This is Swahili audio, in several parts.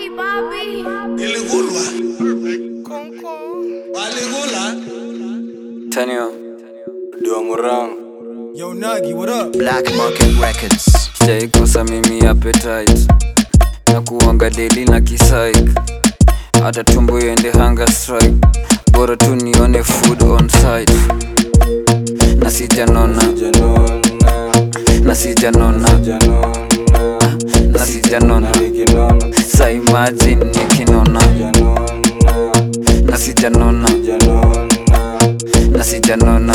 Bobby, Bobby. Iligulwa. Waligula. Tanyo Duamurang Yo, Nagi, what up? Black Market Records. sijaikosa mimi appetite na kuanga deli na kisaik hata tumbo iende hunger strike bora tu nione food on site na sijanona na sijanona na sijanona sa imagine nikinona na sijanona na sijanona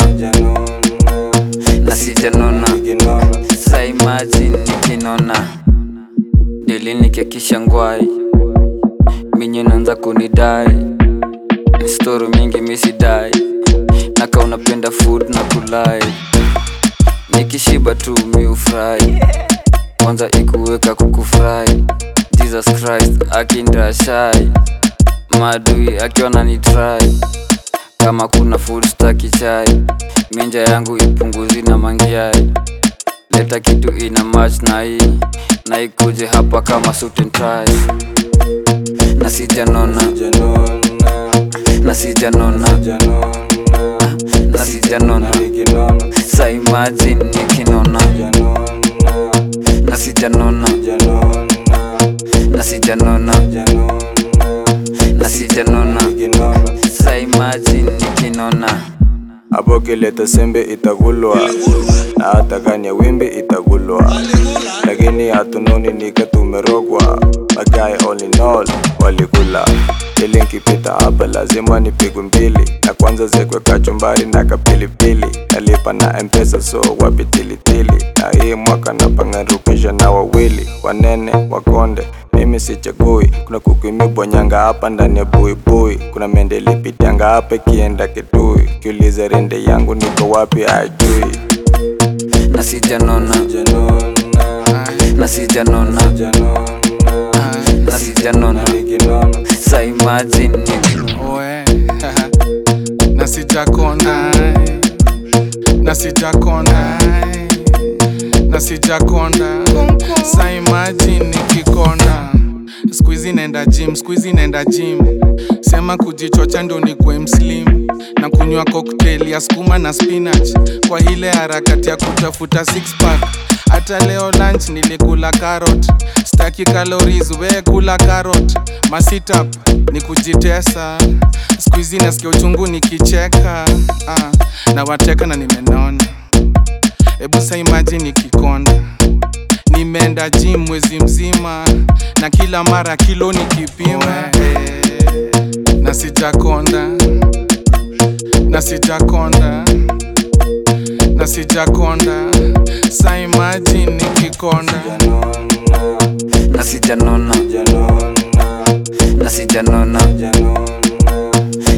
na sijanona sa imagine nikinona deli nikiakisha ngwai minye naanza kunidai story mingi misidai naka unapenda food na kulai nikishiba tu miufurahi kwanza ikuweka kukufurahi jesus christ akindashai maadui akiona ni try kama kuna food staki chai minja yangu ipunguzi na mangiai leta kitu ina match na hii na ikuje hapa kama suit and tie na sijanona na sijanona na sijanona sa imagine nikinona na sijanona na sijanona na sijanona sa imagine nikinona hapo kileta sembe itagulwa na hata kanya wimbi itagulwa lakini hatunoni nika tumerogwa magae all in all walikula ili nkipita hapa lazima nipigwe mbili na kwanza zekwe kachumbari na kapilipili nalipa na mpesa so wapi tilitili na hii mwaka napangarukisha na wawili wanene wakonde mimi sichagui kuna kukuimibonyanga hapa ndani ya buibui kuna mendelipitianga hapa kienda kitui kiuliza rende yangu niko wapi ajui na sijanona na sijanona na sijanona sa imagine nikinona Oe, na sijakonda na sijakonda na sijakonda sa imagine nikikonda skuizi naenda gym skuizi naenda gym sema kujichocha ndo nikwe mslim na kunywa cocktail ya skuma na spinach kwa ile harakati ya kutafuta six pack hata leo lunch nilikula carrot staki calories we kula carrot masitap ni kujitesa skuizi nasikia uchungu nikicheka ah, na wateka na nimenona ebu sa imagine nikikonda nimeenda gym mwezi mzima na kila mara kilo nikipima eh, na sijakonda na sijakonda na sijakonda sa imagine nikikonda na sijanona na sijanona